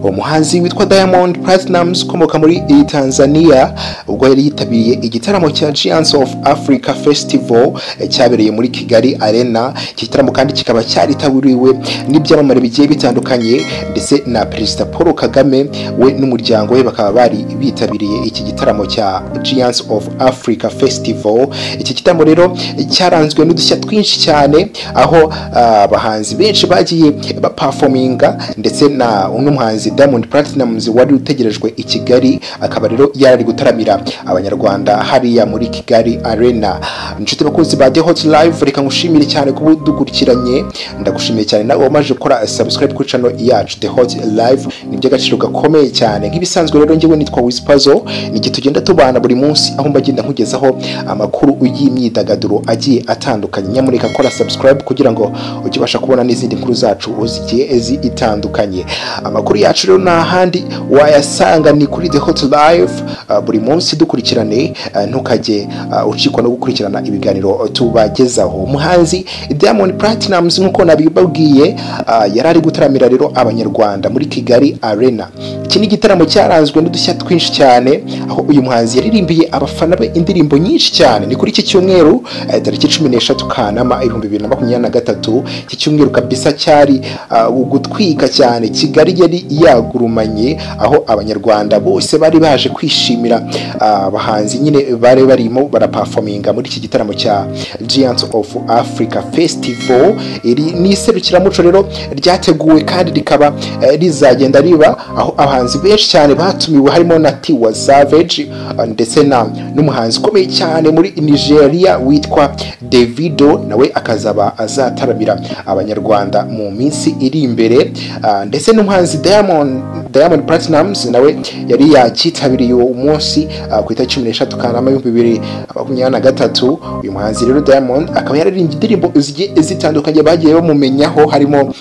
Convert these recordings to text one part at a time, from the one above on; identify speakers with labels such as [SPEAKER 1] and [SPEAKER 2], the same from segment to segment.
[SPEAKER 1] umuhanzi witwa diamond platinumz ukomoka muri iyi tanzania ubwo yari yitabiriye igitaramo cya giants of africa festival eh, cyabereye muri kigali arena iki gitaramo kandi kikaba cyaritabiriwe n'ibyamamare bigiye bitandukanye ndetse na perezida paul kagame we n'umuryango we bakaba bari bitabiriye iki gitaramo cya giants of africa festival iki gitaramo rero cyaranzwe n'udushya twinshi cyane aho ah, abahanzi benshi bagiye bapafominga ndetse na uno muhanzi diamond platinumz wari utegerejwe i kigali akaba rero yari ari gutaramira abanyarwanda hariya muri kigali arena inshuti bakunzi ba the hot live reka ngushimire cyane kuba udukurikiranye ndagushimiye cyane nawe wamaze gukora subscribe kuri channel yacu the hot live ni iby'agaciro gakomeye cyane nk'ibisanzwe rero njyewe nitwa wispazo ni igihe tugenda tubana buri munsi aho mba ngenda nkugezaho amakuru y'imyidagaduro agiye atandukanye nyamureka kora subscribe kugira ngo ujye ubasha kubona n'izindi nkuru zacu zigiye zitandukanye amakuru yacu rero nta handi wayasanga ni kuri the hot live uh, buri munsi dukurikirane uh, ntukajye uh, ucikwa no gukurikirana ibiganiro tubagezaho umuhanzi diamond platinumz nk'uko nabibabwiye uh, yari ari gutaramira rero abanyarwanda muri kigali arena iki ni igitaramo cyaranzwe n'udushya twinshi cyane aho uyu muhanzi yaririmbiye abafana be indirimbo nyinshi cyane ni kuri iki cyumweru eh, tariki cumi n'eshatu kanama ibihumbi bibiri na makumyabiri na gatatu iki cyumweru kabisa cyari ah, gutwika cyane kigali yari yagurumanye aho abanyarwanda bose bari baje kwishimira ah, abahanzi nyine bari barimo barapafominga muri iki gitaramo cya giants of africa festival iri ni iserukiramuco rero ryateguwe kandi rikaba eh, rizagenda riba aho abahanzi benshi cyane batumiwe harimo na tiwa savage ah, ndetse na n'umuhanzi ukomeye cyane muri nigeria witwa davido nawe akazaba azataramira abanyarwanda mu minsi iri imbere ah, ndetse n'umuhanzi diamond diamond platinumz nawe yari yakitabiriye uwo munsi ah, ku itariki cumi n'eshatu kanama ibihumbi bibiri na makumyabiri na gatatu uyu muhanzi rero diamond akaba yararirimbye indirimbo zigiye zitandukanye bagiye bamumenyaho harimo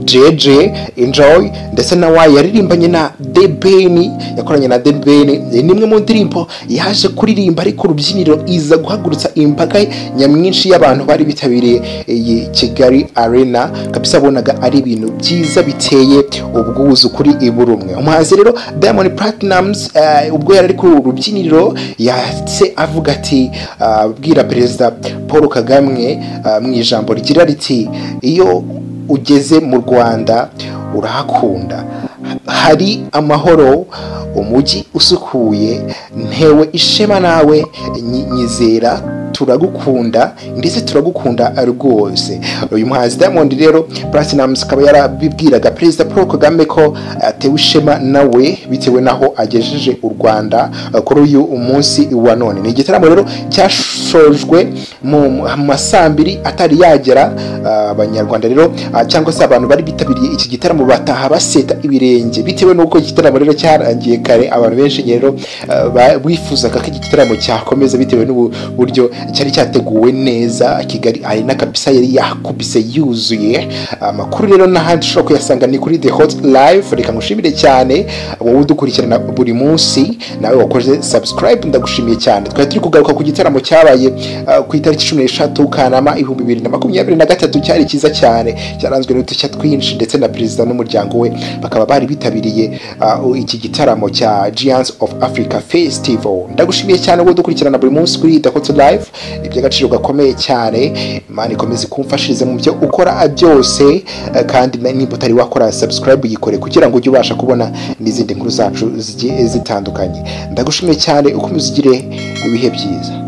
[SPEAKER 1] JJ Enjoy ndetse na Y yaririmbanye na The Ben yakoranye na The Ben ni imwe mu ndirimbo yaje kuririmba ariko urubyiniro iza guhagurutsa imbaga nyamwinshi y'abantu bari bitabiriye iyi Kigali Arena kabisa bonaga ari ibintu byiza biteye ubwuzu kuri buri umwe umuhanzi rero Diamond Platnumz eh, ubwo yari ari kuri uru rubyiniro yatse avuga ati ah, abwira perezida Paul Kagame ah, mu ijambo rigira riti iyo ugeze mu rwanda urahakunda hari amahoro umujyi usukuye ntewe ishema nawe nyi- nyizera turagukunda ndetse turagukunda rwose uyu muhanzi diamond rero platinumz akaba yarabibwiraga perezida paul kagame ko atewe ishema nawe bitewe n'aho agejeje u rwanda eh, kuri uyu munsi wa none ni igitaramo rero cyashojwe mu mu masambiri atari yagera ah, abanyarwanda rero ah, cyangwa se abantu bari bitabiriye iki gitaramo bataha baseta ibirenge bitewe n'uko iki gitaramo rero cyarangiye kare abantu benshi rero ah, ba- bifuzaga ko iki gitaramo cyakomeza bitewe n'uburyo cyari cyateguwe neza kigali arena kabisa yari yakubise yuzuye amakuru rero n'ahandi ushobora kuyasanga ni kuri the hot live reka ngushimire cyane wowe udukurikirana buri munsi nawe wakoze subscribe ndagushimiye cyane twari turi kugaruka ku gitaramo cyabaye ah, ku itariki cumi n'eshatu kanama ibihumbi bibiri na makumyabiri na gatatu cyari cyiza cyane cyaranzwe n'udushya twinshi ndetse na perezida n'umuryango we bakaba bari bitabiriye ah, iki gitaramo cya giants of africa festival ndagushimiye cyane wowe udukurikirana buri munsi kuri the hot live ni iby'agaciro gakomeye cyane imana ikomeze kumfashirize mu byo ukora byose eh, kandi na- niba utari wakora subscribe yikore kugira ngo ujye ubasha kubona n'izindi nkuru zacu zigiye zitandukanye ndagushimiye cyane ukomeze ugire ibihe byiza